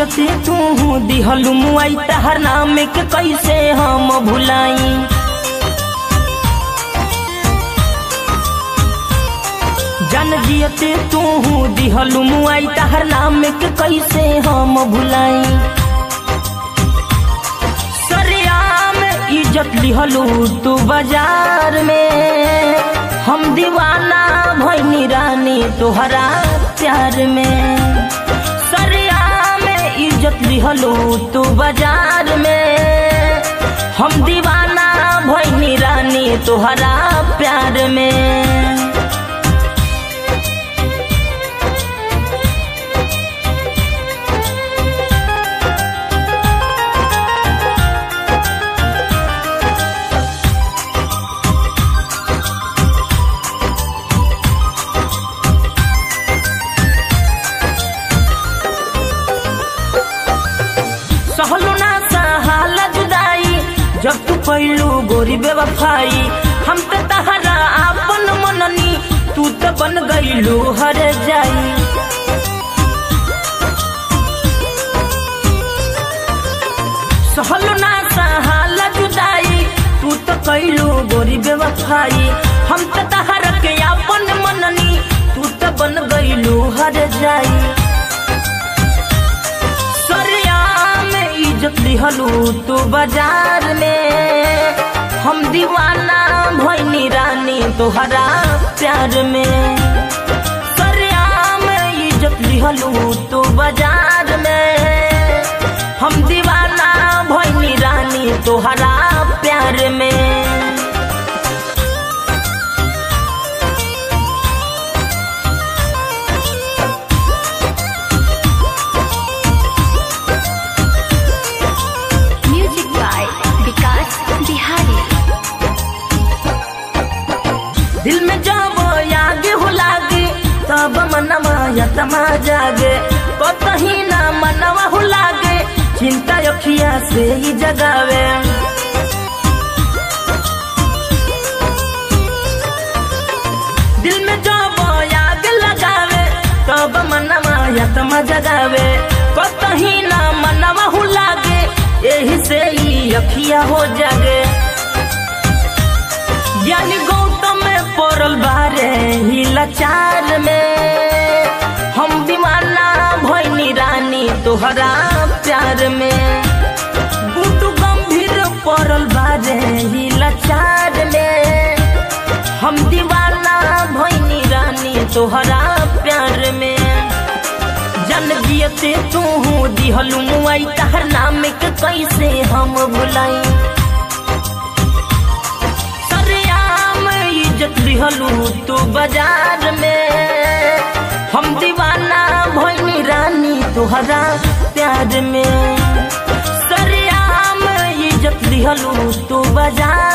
जियते तू दिहलु मुआई तहर नाम के कैसे हम भुलाई जन जियते तू दिहलु मुआई तहर नाम के कैसे हम भुलाई सरियाम इज्जत लिहलु तू बाजार में हम दीवाना भैनी रानी तोहरा प्यार में सरियाम इज्जत लिहलु तू बाजार में हम दीवाना भैनी रानी तोहरा प्यार में सहलो ना सहाला जुदाई जब तू पहलू गोरी बेवफाई हम तो तहरा आपन मननी तू तो बन गईलू हर जाई सहलो ना सहाला जुदाई तू तो कैलू गोरी बेवफाई हम तो तहरा के आपन मननी तू तो बन गईलू हर जाई सरियाम इज्जत लिहलू तू बाजार में हम दीवाना भैनी रानी तोहरा प्यार में सरियाम इज्जत लिहलू तू बाजार में हम दीवाना भैनी रानी तोहरा प्यार में Music by Vikas Bihari. दिल में जब याद हो लागे तब मनवा यतमा जागे कतही ना मनवा हो लागे चिंता अखिया से ही जगावे दिल में जब याद लगावे तब मनवा यतमा जगावे कतही ना मनवा हो लागे यही से ही अखिया हो जागे ज्ञानी गौतम में पड़ल बारे ही लाचार में हम दीवाना भैनी रानी तोहरा प्यार में गुटू गंभीर पड़ल बारे ही लाचार में हम दीवाना भैनी रानी तोहरा प्यार में जन जियते तू दिहलू मुआई तहर नाम के कैसे हम भुलाई सरियाम इज्जत लिहलू तू बाजार में हम दीवाना भैनी रानी तोहरा प्यार में सरियाम इज्जत लिहलू तू बाजार